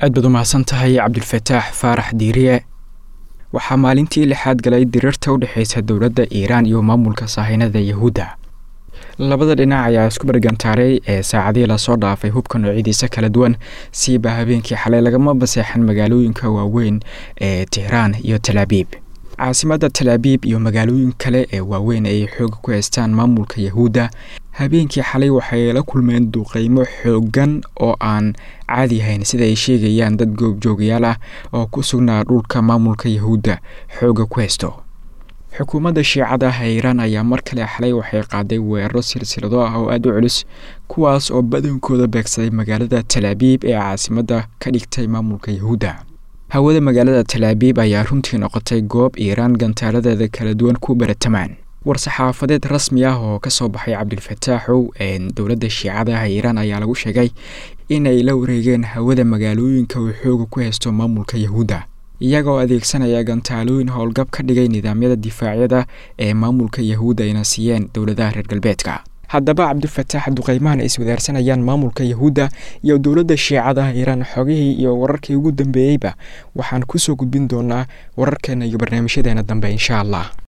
aad baad u mahadsan tahay cabdulfataax faarax diiriye waxaa maalintii lixaad galay diriirta u dhexeysa dowladda iiraan iyo maamulka saahinada yahuudda labada dhinac ayaa isku bargantaaray ee saacadihii lasoo dhaafay hubka noocyadiisa kala duwan siiba habeenkii xalay lagama baseexan magaalooyinka waaweyn ee tehraan iyo talaabiib caasimadda talaabiib iyo magaalooyin kale ee waaweyn ay xooga ku haystaan maamulka yahuudda habeenkii xalay waxay la kulmeen duqeymo xoogan oo aan caadi ahayn sida ay sheegayaan dad goobjoogayaal ah oo ku sugnaa dhulka maamulka yahuudda xooga ku haysto xukuumadda shiicada ah ee iiraan ayaa mar kale xalay waxay qaaday weeraro silsilado ah oo aada u culus kuwaas oo badankooda beegsaday magaalada talaabiib ee caasimadda ka dhigtay maamulka yahuudda hawada magaalada talaabiib ayaa runtii noqotay goob iiraan gantaaladeeda kala duwan ku baratamaan war-saxaafadeed rasmi ah oo kasoo baxay cabdilfataaxow ee dowladda shiicada ah iiraan ayaa lagu sheegay in ay la wareegeen hawada magaalooyinka uu xooga ku haysto maamulka yahuudda iyagoo adeegsanaya gantaalooyin howlgab ka dhigay nidaamyada difaacyada ee maamulka yahuudda ayna siiyeen dowladaha reer galbeedka haddaba cabdifataax duqeymahan ay iswadaarsanayaan maamulka yahuudda iyo dowladda shiicada ah iiraan xogihii iyo wararkii ugu dambeeyeyba waxaan kusoo gudbin doonaa wararkeena iyo barnaamijyadeena dambe insha allah